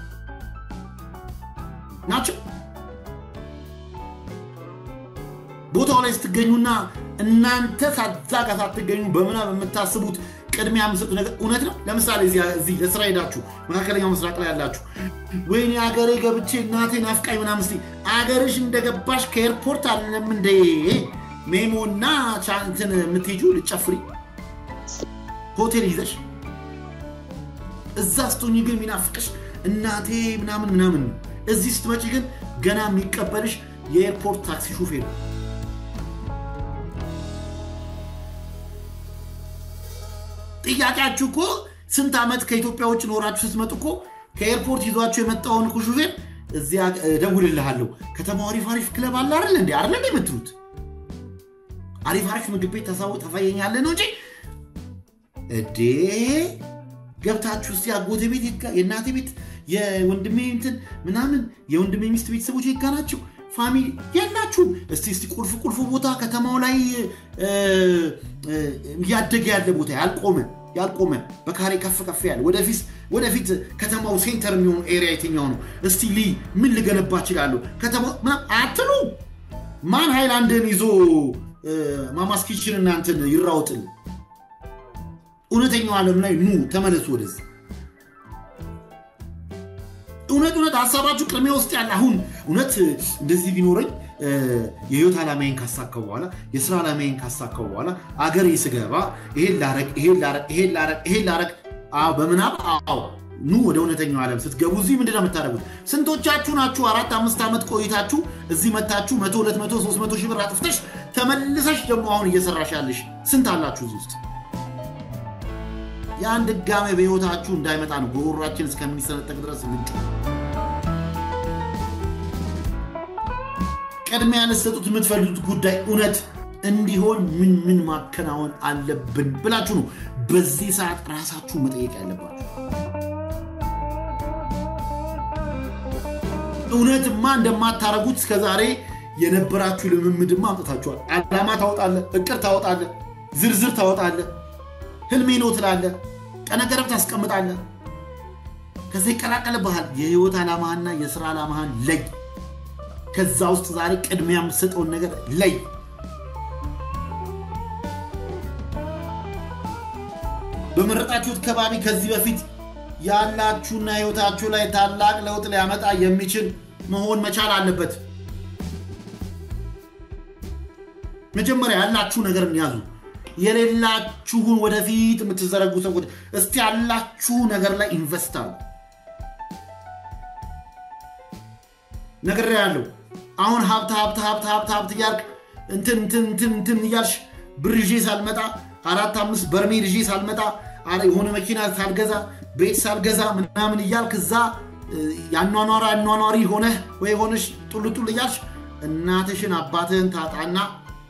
ናቸው። ቦታው ላይ ስትገኙና እናንተ ሳዛ ጋር ሳትገኙ በምናብ የምታስቡት ቅድሚያ የምትሰጡ ነገር እውነት ነው። ለምሳሌ እዚህ ለስራ ሄዳችሁ መካከለኛው ምስራቅ ላይ ያላችሁ ወይኔ አገሬ ገብቼ እናቴ ናፍቃኝ ምናምን ስትይ አገርሽ እንደገባሽ ከኤርፖርት አለም እንደ ሜሞና ቻንትን የምትሄጂው ልጨፍሪ ሆቴል ይዘሽ እዛ ስትሆኚ ግን የሚናፍቅሽ እናቴ ምናምን ምናምን ነው። እዚህ ስትመጪ ግን ገና የሚቀበልሽ የኤርፖርት ታክሲ ሹፌር ነው። ጥያቄያችሁ እኮ ስንት ዓመት ከኢትዮጵያ ውጭ ኖራችሁ ስትመጡ እኮ ከኤርፖርት ይዟችሁ የመጣውን እኮ ሹፌር እዚያ እደውልልሃለሁ ከተማው አሪፍ አሪፍ ክለብ አለ አይደል እንዴ አይደል እንዴ የምትሉት አሪፍ አሪፍ ምግብ ቤት ተፈየኛለህ ነው እንጂ እዴ ገብታችሁ እስቲ አጎቴ ቤት የእናቴ ቤት የወንድሜ እንትን ምናምን የወንድሜ ሚስት ቤተሰቦች የጋ ናቸው ፋሚሊ የላችሁም። እስቲ እስቲ ቁልፍ ቁልፍ ቦታ ከተማው ላይ እያደገ ያለ ቦታ ያልቆመ ያልቆመ በካሬ ከፍ ከፍ ያለ ወደፊት ወደፊት ከተማው ሴንተር የሚሆኑ ኤሪያ የትኛው ነው? እስቲ ሊ ምን ልገነባ እችላለሁ? ከተማው አትሉ። ማን ሃይላንድን ይዞ ማማስ ኪችን እናንትን ይራውጥል። እውነተኛው ዓለም ላይ ኑ ተመለሱ ወደዚህ። እውነት እውነት ሀሳባችሁ ቅድሚያ ውስጥ ያለ አሁን እውነት እንደዚህ ቢኖረኝ የህይወት ዓላማዬን ካሳካው በኋላ የስራ ዓላማዬን ካሳካው በኋላ አገሬ ስገባ ይሄን ላረግ ይሄን ላረግ ይሄን ላረግ ይሄን ላረግ በምናብ አዎ ኑ ወደ እውነተኛው ዓለም ስትገቡ እዚህ ምንድን ነው የምታደርጉት? ስንቶቻችሁ ናችሁ አራት አምስት ዓመት ቆይታችሁ እዚህ መታችሁ መቶ ሁለት መቶ ሶስት መቶ ሺህ ብር አጥፍተሽ ተመልሰሽ ደግሞ አሁን እየሰራሽ ያለሽ ስንት አላችሁ እዚህ ውስጥ? ያን ድጋሜ በሕይወታችሁ እንዳይመጣ ነው ጉሮሯችን እስከሚሰነጠቅ ድረስ ምንጩ ቅድሚያ ልትሰጡት የምትፈልጉት ጉዳይ እውነት እንዲሆን ምን ምን ማከናወን አለብን ብላችሁ ነው በዚህ ሰዓት ራሳችሁ መጠየቅ ያለባችሁ። እውነትማ እንደማታረጉት እስከዛሬ የነበራችሁ ልምምድማ አምጥታችኋል። ዓላማ ታወጣለ፣ እቅድ ታወጣለ፣ ዝርዝር ታወጣለ፣ ህልሜ ነው ትላለ፣ ቀነ ገደብ ታስቀምጣለ። ከዚ ይቀላቀልብሃል። የህይወት ዓላማህና የስራ ዓላማህን ለይ። ከዛ ውስጥ ዛሬ ቅድሚያ የምትሰጠውን ነገር ለይ። በመረጣችሁት ከባቢ ከዚህ በፊት ያላችሁና ህይወታችሁ ላይ ታላቅ ለውጥ ሊያመጣ የሚችል መሆን መቻል አለበት። መጀመሪያ ያላችሁ ነገር ያዙ። የሌላችሁን ወደፊት የምትዘረጉ ሰዎች እስቲ ያላችሁ ነገር ላይ ኢንቨስት አሉ። ነገር ያለው አሁን ሀብት ሀብት ሀብት ሀብት ሀብት እያልክ እንትን እንትን እንትን እንትን እያልሽ ብር ይዤ ሳልመጣ አራት አምስት በርሜል ይዤ ሳልመጣ የሆነ መኪና ሳልገዛ ቤት ሳልገዛ ምናምን እያልክ እዛ ያኗኗራ አኗኗሪ ሆነህ ወይ ሆነሽ ጡል ጡል እያልሽ እናትሽን አባትህን ታጣና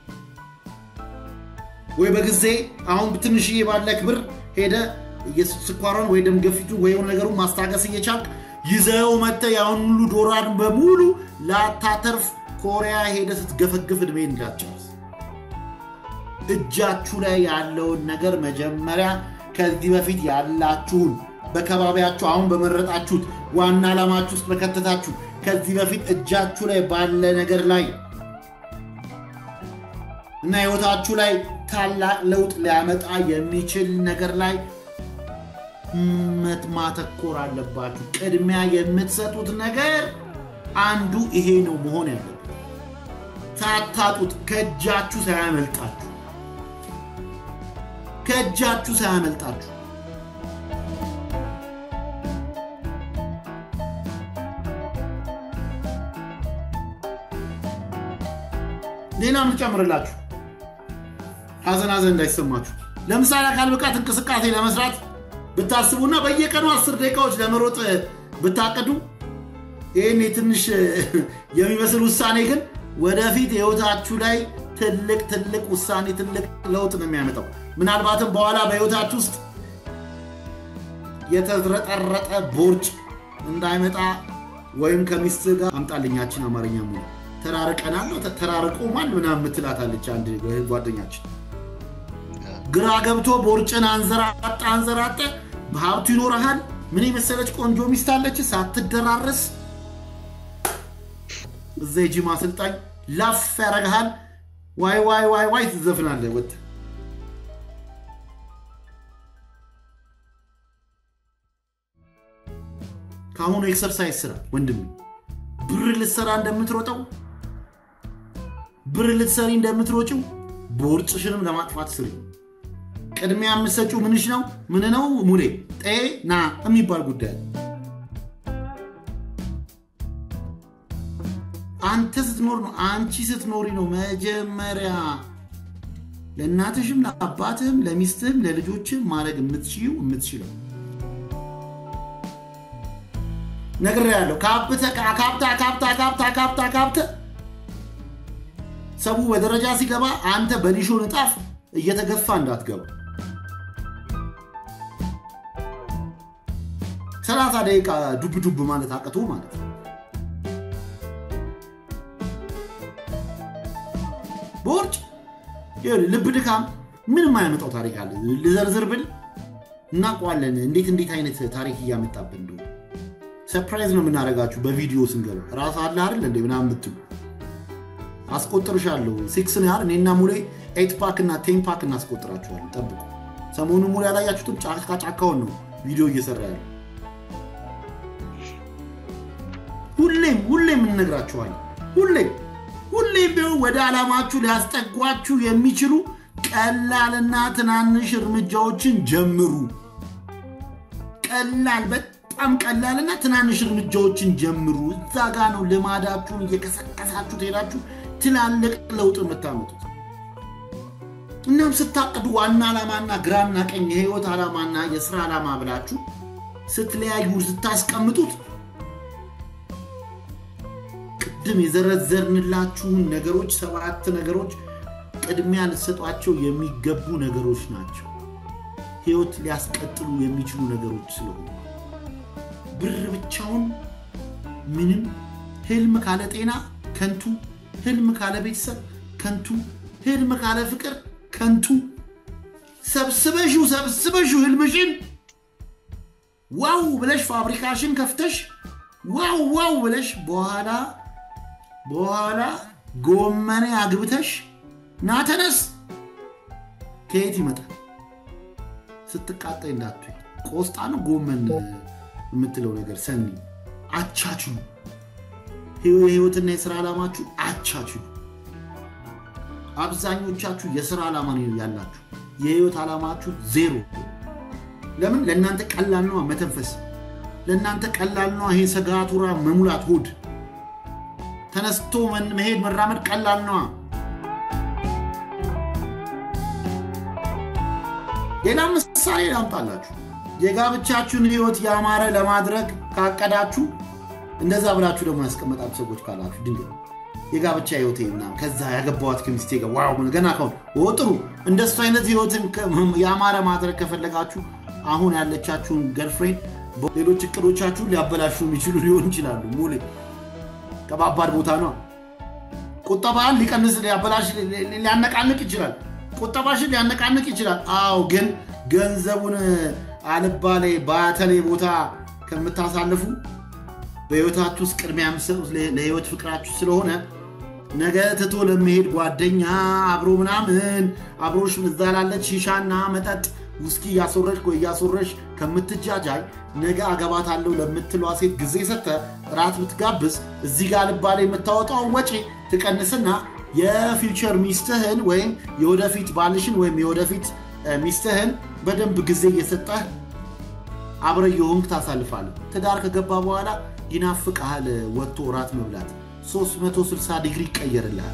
ወይ በጊዜ አሁን ትንሽዬ ባለክ ብር ሄደ ስኳሯን ወይ ደም ግፊቱን ወይ የሆነ ነገሩን ማስታገስ እየቻልክ ይዘው መጥተህ ያሁን ሁሉ ዶላር በሙሉ ላታተርፍ ኮሪያ ሄደ ስትገፈግፍ እድሜ እንዳትጨርስ። እጃችሁ ላይ ያለውን ነገር መጀመሪያ ከዚህ በፊት ያላችሁን በከባቢያችሁ አሁን በመረጣችሁት ዋና ዓላማችሁ ውስጥ በከተታችሁ ከዚህ በፊት እጃችሁ ላይ ባለ ነገር ላይ እና ህይወታችሁ ላይ ታላቅ ለውጥ ሊያመጣ የሚችል ነገር ላይ ማተኮር አለባችሁ። ቅድሚያ የምትሰጡት ነገር አንዱ ይሄ ነው መሆን ያለበት። ሳታጡት ከእጃችሁ ሳያመልጣችሁ ከእጃችሁ ሳያመልጣችሁ ሌላ ምጨምርላችሁ ሀዘን ሀዘን እንዳይሰማችሁ። ለምሳሌ አካል ብቃት እንቅስቃሴ ለመስራት ብታስቡና በየቀኑ አስር ደቂቃዎች ለመሮጥ ብታቀዱ ይህን ትንሽ የሚመስል ውሳኔ ግን ወደፊት ህይወታችሁ ላይ ትልቅ ትልቅ ውሳኔ ትልቅ ለውጥ ነው የሚያመጣው። ምናልባትም በኋላ በህይወታችሁ ውስጥ የተዝረጠረጠ ቦርጭ እንዳይመጣ ወይም ከሚስት ጋር አምጣልኛችን አማርኛ ሙሉ ተራርቀናል ተራርቆማል ምናምን ምትላታለች አንድ ጓደኛችን ግራ ገብቶ ቦርጭን አንዘራጣ አንዘራጠ በሀብቱ ይኖረሃል። ምን የመሰለች ቆንጆ ሚስት አለች ሳትደራረስ እዛ የጂም አሰልጣኝ ላፍ ያደርግሃል። ዋይ ዋይ ዋይ ዋይ ትዘፍናለህ ወጥተህ ከአሁኑ ኤክሰርሳይዝ ስራ ወንድም ብር ልትሰራ እንደምትሮጠው ብር ልትሰሪ እንደምትሮጭው ቦርጭሽንም ለማጥፋት ስሪ። ቅድሚያ የምትሰጪው ምንሽ ነው? ምን ነው ሙሌ ጤና የሚባል ጉዳይ አንተ ስትኖር ነው አንቺ ስትኖሪ ነው መጀመሪያ ለእናትሽም ለአባትህም ለሚስትህም ለልጆችም ማድረግ የምትችይው የምትችለው ነገር ያለው ካብተ ካብታ ካብታ ካብታ ካብታ ካብተ ሰቡ በደረጃ ሲገባ አንተ በሊሾ ንጣፍ እየተገፋ እንዳትገባ። ሰላሳ ደቂቃ ዱብ ዱብ ማለት አቅቶ ማለት ነው። በውርጭ ልብ ድካም ምንም አያመጣው ታሪክ አለ። ልዘርዝር ብል እናውቀዋለን። እንዴት እንዴት አይነት ታሪክ እያመጣብን እንደሆነ ሰርፕራይዝ ነው የምናደርጋችሁ በቪዲዮ ስንገባ ራስ አለ አይደል እንደ ምናምን የምትሉ አስቆጥርሻለሁ። ሲክስ ነው ያህል እኔና ሙሌ ኤት ፓክ እና ቴን ፓክ እናስቆጥራችኋለን። ጠብቁ። ሰሞኑ ሙሌ ያላያችሁትም ጫካ ጫካውን ነው ቪዲዮ እየሰራ ያለ። ሁሌም ሁሌም እንነግራችኋለን። ሁሌም ሁሌም ቢሆን ወደ ዓላማችሁ ሊያስጠጓችሁ የሚችሉ ቀላልና ትናንሽ እርምጃዎችን ጀምሩ። ቀላል በጣም ቀላልና ትናንሽ እርምጃዎችን ጀምሩ። እዛ ጋ ነው ልማዳችሁን እየቀሰቀሳችሁ ትሄዳችሁ ትላልቅ ለውጥ የምታመጡት። እናም ስታቅዱ ዋና ዓላማና ግራና ቀኝ የህይወት ዓላማና የስራ ዓላማ ብላችሁ ስትለያዩ ስታስቀምጡት ቅድም የዘረዘርንላችሁን ነገሮች ሰባት ነገሮች ቅድሚያ ልትሰጧቸው የሚገቡ ነገሮች ናቸው። ህይወት ሊያስቀጥሉ የሚችሉ ነገሮች ስለሆኑ ብር ብቻውን ምንም፣ ህልም ካለ ጤና ከንቱ፣ ህልም ካለ ቤተሰብ ከንቱ፣ ህልም ካለ ፍቅር ከንቱ። ሰብስበሹ ሰብስበሹ ህልምሽን ዋው ብለሽ ፋብሪካሽን ከፍተሽ ዋው ዋው ብለሽ በኋላ በኋላ ጎመኔ አግብተሽ ና ተነስ ከየት ይመጣል? ስትቃጠይ እንዳትይ። ቆስጣ ነው ጎመን የምትለው ነገር ሰኒ አቻችሉ። የህይወትና የስራ ዓላማችሁ አቻችሉ። አብዛኞቻችሁ የስራ ዓላማ ነው ያላችሁ፣ የህይወት ዓላማችሁ ዜሮ። ለምን? ለእናንተ ቀላል ነዋ መተንፈስ፣ ለእናንተ ቀላል ነዋ ይሄ ሰጋቱራ መሙላት፣ ሆድ ተነስቶ መሄድ መራመድ ቀላል ነዋ። ሌላ ምሳሌ ላምጣላችሁ። የጋብቻችሁን ህይወት ያማረ ለማድረግ ካቀዳችሁ እንደዛ ብላችሁ ደግሞ ያስቀመጣችሁ ሰዎች ካላችሁ ድንገት የጋብቻ ህይወት ምናምን ከዛ ያገባዋት ከሚስቴ ጋር ዋው ገና ከሆን ጥሩ እንደሱ አይነት ህይወትን ያማረ ማድረግ ከፈለጋችሁ አሁን ያለቻችሁን ገርፍሬንድ ሌሎች እቅዶቻችሁን ሊያበላሹ የሚችሉ ሊሆን ይችላሉ። ሙሌ ከባባድ ቦታ ነው። ቁጠባን ሊቀንስ ሊያበላሽ ሊያነቃንቅ ይችላል። ቁጠባሽን ሊያነቃንቅ ይችላል። አዎ፣ ግን ገንዘቡን አልባሌ ባተሌ ቦታ ከምታሳልፉ በህይወታችሁ ውስጥ ቅድሚያ የምትሰጡት ለህይወት ፍቅራችሁ ስለሆነ ነገ ትቶ ለመሄድ ጓደኛ አብሮ ምናምን አብሮሽ እዛ ላለች ሺሻና መጠጥ ውስኪ እያስወረሽ ወይ እያስወረሽ ከምትጃጃይ ነገ አገባታለሁ ለምትሏ ሴት ጊዜ ሰተ ራት ብትጋብዝ እዚህ ጋር ልባሌ የምታወጣውን ወጪ ትቀንስና የፊውቸር ሚስትህን ወይም የወደፊት ባልሽን ወይም የወደፊት ሚስትህን በደንብ ጊዜ እየሰጠህ አብረ የሆንክ ታሳልፋለህ። ትዳር ከገባ በኋላ ይናፍቅሃል። ወጥቶ እራት መብላት 360 ዲግሪ ይቀየርልሃል።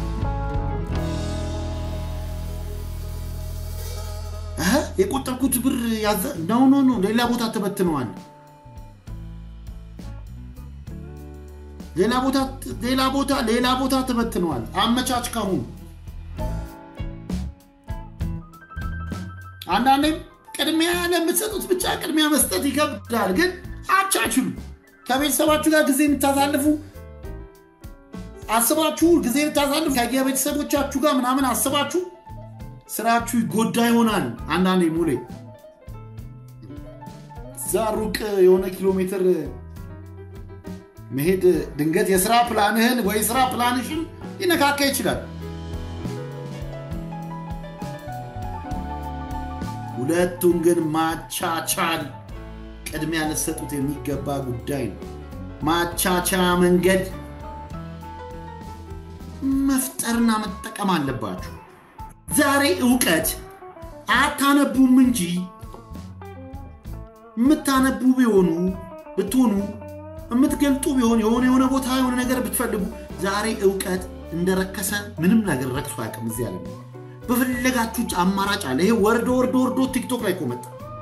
የቆጠብኩት ብር ነው ኖ ኖ ሌላ ቦታ ተበትነዋል። ሌላ ቦታ ሌላ ቦታ ሌላ ቦታ ተበትነዋል። አመቻች ካሁን አንዳንዴም ቅድሚያ ለምትሰጡት ብቻ ቅድሚያ መስጠት ይከብዳል። ግን አቻችሉ ከቤተሰባችሁ ጋር ጊዜ የምታሳልፉ አስባችሁ ጊዜ የምታሳልፉ ከየቤተሰቦቻችሁ ጋር ምናምን አስባችሁ ስራችሁ ይጎዳ ይሆናል። አንዳንዴ ሙሌ እዛ ሩቅ የሆነ ኪሎ ሜትር መሄድ ድንገት የስራ ፕላንህን ወይ ስራ ፕላንሽን ሊነካካ ይችላል። ሁለቱን ግን ማቻቻል ቅድሚያ ልትሰጡት የሚገባ ጉዳይ ነው። ማቻቻ መንገድ መፍጠርና መጠቀም አለባችሁ። ዛሬ እውቀት አታነቡም እንጂ የምታነቡ ቢሆኑ ብትሆኑ የምትገልጡ ቢሆን የሆነ የሆነ ቦታ የሆነ ነገር ብትፈልጉ ዛሬ እውቀት እንደረከሰ ምንም ነገር ረክሶ አያውቅም። እዚህ ያለ በፈለጋችሁ አማራጭ አለ። ይሄ ወርዶ ወርዶ ወርዶ ቲክቶክ ላይ ኮመጣ።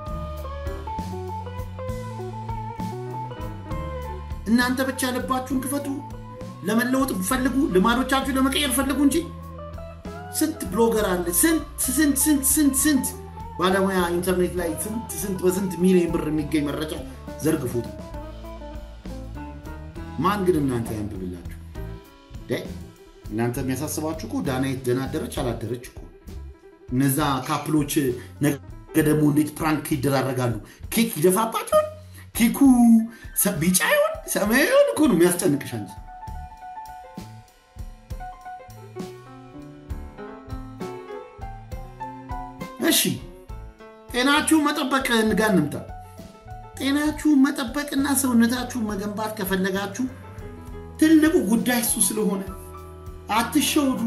እናንተ ብቻ ልባችሁን ክፈቱ፣ ለመለወጥ ፈልጉ፣ ልማዶቻችሁ ለመቀየር ፈልጉ እንጂ ስንት ብሎገር አለ፣ ስንት ስንት ስንት ስንት ስንት ባለሙያ ኢንተርኔት ላይ ስንት ስንት በስንት ሚሊዮን ብር የሚገኝ መረጃ ዘርግፉት። ማን ግን እናንተ ያንብብላችሁ? እናንተ የሚያሳስባችሁ እኮ ዳናይት ደህና አደረች አላደረች እኮ እነዛ ካፕሎች ነገ ደግሞ እንዴት ፕራንክ ይደራረጋሉ? ኬክ ይደፋባቸውን ኬኩ ቢጫ ይሆን ሰማያዊ ይሆን እኮ ነው የሚያስጨንቅሽ አንቺ። እሺ ጤናችሁን መጠበቅ ጋር እንምጣ። ጤናችሁን መጠበቅና ሰውነታችሁን መገንባት ከፈለጋችሁ ትልቁ ጉዳይ እሱ ስለሆነ አትሸወዱ፣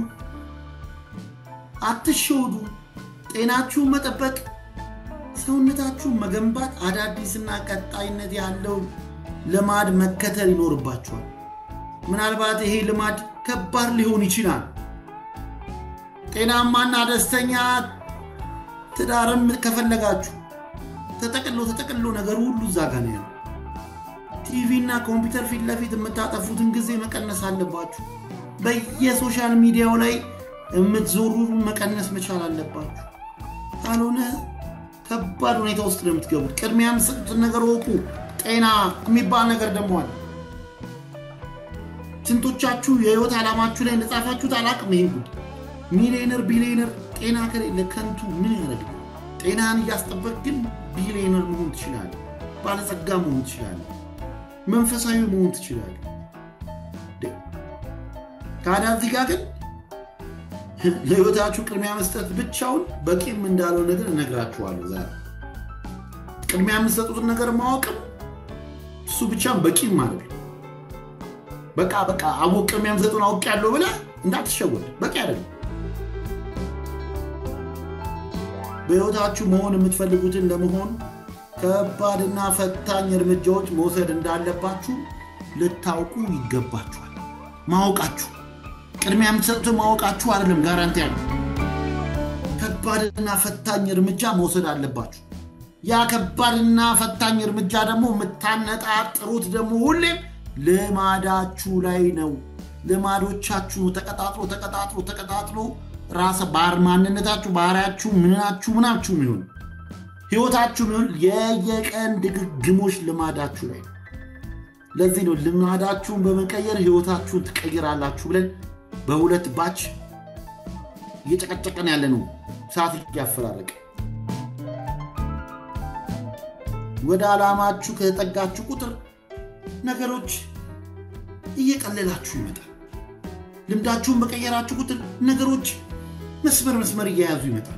አትሸወዱ። ጤናችሁን መጠበቅ፣ ሰውነታችሁን መገንባት፣ አዳዲስና ቀጣይነት ያለው ልማድ መከተል ይኖርባችኋል። ምናልባት ይሄ ልማድ ከባድ ሊሆን ይችላል። ጤናማና ደስተኛ ትዳርም ከፈለጋችሁ ተጠቅሎ ተጠቅሎ ነገሩ ሁሉ እዛ ጋ ነው ያለው። ቲቪ እና ኮምፒውተር ፊት ለፊት የምታጠፉትን ጊዜ መቀነስ አለባችሁ። በየሶሻል ሚዲያው ላይ የምትዞሩ መቀነስ መቻል አለባችሁ። ካልሆነ ከባድ ሁኔታ ውስጥ ነው የምትገቡት። ቅድሚያ የምትሰጡትን ነገር ወቁ። ጤና የሚባል ነገር ደግሞ አለ። ስንቶቻችሁ የህይወት ዓላማችሁ ላይ እንደጻፋችሁት አላቅም። ይሄን ጉድ ሚሊዮነር ቢሊዮነር ጤና ከሌለ ከንቱ ምን ያደርግ? ጤናን እያስጠበቅ ግን ቢሊዮነር መሆን ትችላለህ። ባለጸጋ መሆን ትችላለህ። መንፈሳዊ መሆን ትችላለህ። ታዲያ እዚህ ጋር ግን ለህይወታችሁ ቅድሚያ መስጠት ብቻውን በቂም እንዳለው ነገር እነግራችኋለሁ። ዛሬ ቅድሚያ የምትሰጡትን ነገር ማወቅም እሱ ብቻም በቂም ማለት ነው። በቃ በቃ አወቅ ቅድሚያ የምትሰጡን አውቅ ያለው ብለህ እንዳትሸወድ በቂ አይደለም። በህይወታችሁ መሆን የምትፈልጉትን ለመሆን ከባድና ፈታኝ እርምጃዎች መውሰድ እንዳለባችሁ ልታውቁ ይገባችኋል። ማወቃችሁ ቅድሚያ የምትሰጡትን ማወቃችሁ አይደለም ጋራንቲ ያለው ከባድና ፈታኝ እርምጃ መውሰድ አለባችሁ። ያ ከባድና ፈታኝ እርምጃ ደግሞ የምታነጣጥሩት ደግሞ ሁሌም ልማዳችሁ ላይ ነው። ልማዶቻችሁ ተቀጣጥሎ ተቀጣጥሎ ተቀጣጥሎ ራሰ ባህር ማንነታችሁ ባህሪያችሁ ምናችሁ ምናችሁ የሚሆን ህይወታችሁ የሚሆን የየቀን ድግግሞች ልማዳችሁ ላይ ነው። ለዚህ ነው ልማዳችሁን በመቀየር ህይወታችሁን ትቀይራላችሁ ብለን በሁለት ባች እየጨቀጨቀን ያለ ነው። ሰዓት እያፈራረቀ ወደ ዓላማችሁ ከተጠጋችሁ ቁጥር ነገሮች እየቀለላችሁ ይመጣል። ልምዳችሁን በቀየራችሁ ቁጥር ነገሮች መስመር መስመር እየያዙ ይመጣል።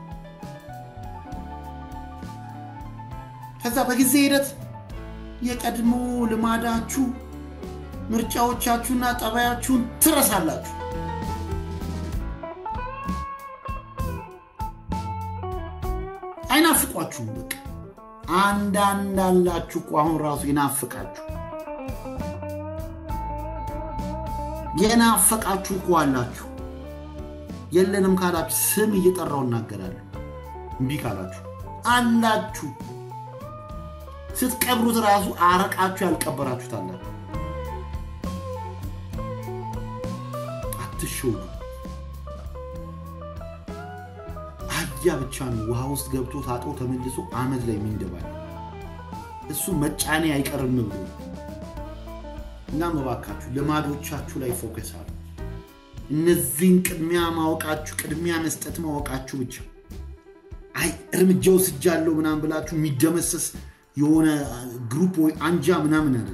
ከዛ በጊዜ ሂደት የቀድሞ ልማዳችሁ ምርጫዎቻችሁና ጠባያችሁን ትረሳላችሁ። አይናፍቋችሁም። በቃ አንዳንድ አላችሁ እኮ አሁን ራሱ ይናፍቃችሁ የናፈቃችሁ እኮ አላችሁ። የለንም ካላችሁ ስም እየጠራው እናገራለሁ። እምቢ ካላችሁ አላችሁ። ስትቀብሩት ራሱ አረቃችሁ ያልቀበራችሁት አላችሁ። አትሸውዱ። አህያ ብቻ ነው ውሃ ውስጥ ገብቶ ታጦ ተመልሶ አመድ ላይ የሚንደባል እሱ መጫኔ አይቀርም ብሎ እና መባካችሁ ልማዶቻችሁ ላይ ፎከስ አሉ። እነዚህን ቅድሚያ ማወቃችሁ ቅድሚያ መስጠት ማወቃችሁ ብቻ አይ እርምጃ ወስጃለሁ ምናምን ብላችሁ የሚደመሰስ የሆነ ግሩፕ ወይ አንጃ ምናምን አለ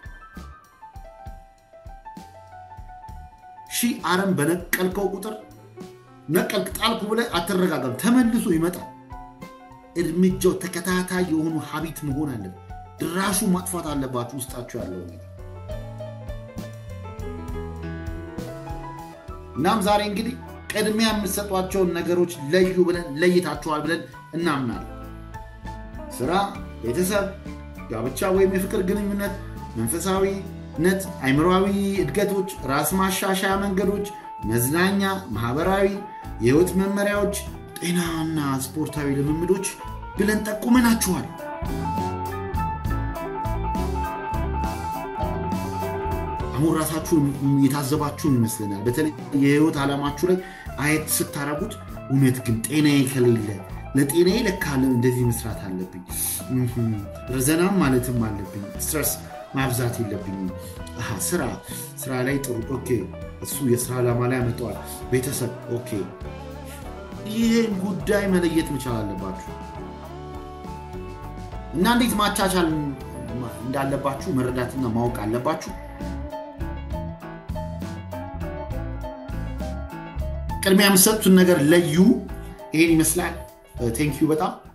ሺህ አረም በነቀልከው ቁጥር ነቀልክ ጣልኩ ብለህ አትረጋጋም፣ ተመልሶ ይመጣል። እርምጃው ተከታታይ የሆኑ ሀቢት መሆን አለበት። ድራሹ ማጥፋት አለባችሁ ውስጣችሁ ያለው ነገር እናም ዛሬ እንግዲህ ቅድሚያ የምትሰጧቸውን ነገሮች ለዩ ብለን ለይታችኋል ብለን እናምናለን። ስራ፣ ቤተሰብ፣ ጋብቻ ወይም የፍቅር ግንኙነት፣ መንፈሳዊነት፣ አይምሯዊ እድገቶች፣ ራስ ማሻሻያ መንገዶች፣ መዝናኛ፣ ማህበራዊ የህይወት መመሪያዎች፣ ጤናና ስፖርታዊ ልምምዶች ብለን ጠቁመናችኋል። አሁን ራሳችሁን የታዘባችሁን ይመስለናል። በተለይ የህይወት ዓላማችሁ ላይ አየት ስታረጉት እውነት ግን ጤናዬ ከሌለ ለጤናዬ ለካ እንደዚህ መስራት አለብኝ፣ ዘናም ማለትም አለብኝ፣ ስትረስ ማብዛት የለብኝም። ስራ ስራ ላይ ጥሩ ኦኬ፣ እሱ የስራ ዓላማ ላይ ያመጣዋል። ቤተሰብ ኦኬ፣ ይህን ጉዳይ መለየት መቻል አለባችሁ እና እንዴት ማቻቻል እንዳለባችሁ መረዳትና ማወቅ አለባችሁ። ቅድሚያ የምትሰጡትን ነገር ለዩ። ይሄን ይመስላል። ቴንኪዩ በጣም